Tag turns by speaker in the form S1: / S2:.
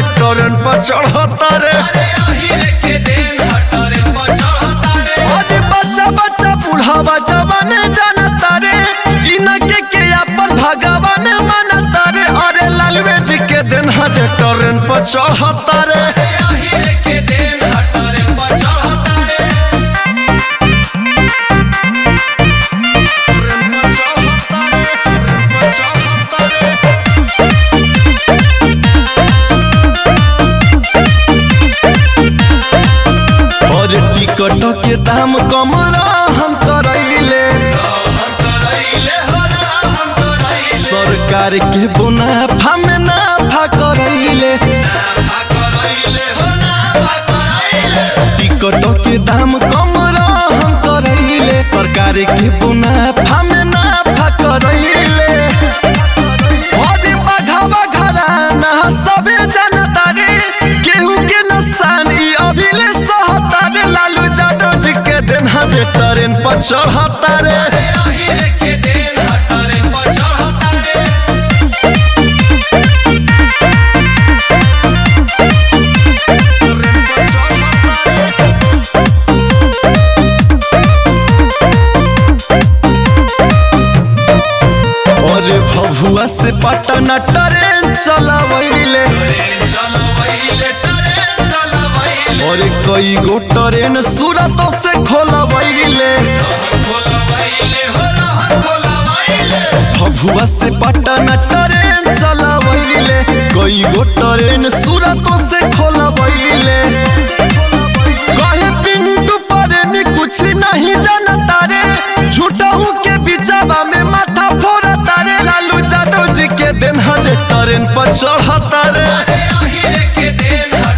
S1: Train पर चढ़ता रे अरे बच्चा बच्चा बूढ़ावा जवान जानता रे इनके के अपन भगवान मानता रे अरे लालवे जी के दिन हजे ट्रेन पर चढ़ता रे ट्रेन पर चढ़ता रे, ट्रेन पर चढ़ता रे। और टिकट के दाम कम हम करैले सरकार के मुनाफा में नाफा करैले टिकट के दाम कम हम करैले सरकार के मुनाफा में नाफा करैले अरे बघावा घराना सबे जनता रे केहू के नसान ई अभिले सहता रे लालू यादव जी के दिन हजे ट्रेन पर चढ़ता रे ट्रेन पर चढ़ता रे। अरे भभुआ से पटना ट्रेन चलावैले अरे कई गो ट्रेन सूरतों से खोलवैले भभुआ से पटना ट्रेन चलावैले कई गो ट्रेन सूरतों से खोलवैले कहे पिंटू परेनी कुछ नहीं जानता रे झूठहू के बिचावा में माथा फोड़ता रे लालू यादव जी के दिन हजे ट्रेन पर चढ़ता रे
S2: के दिन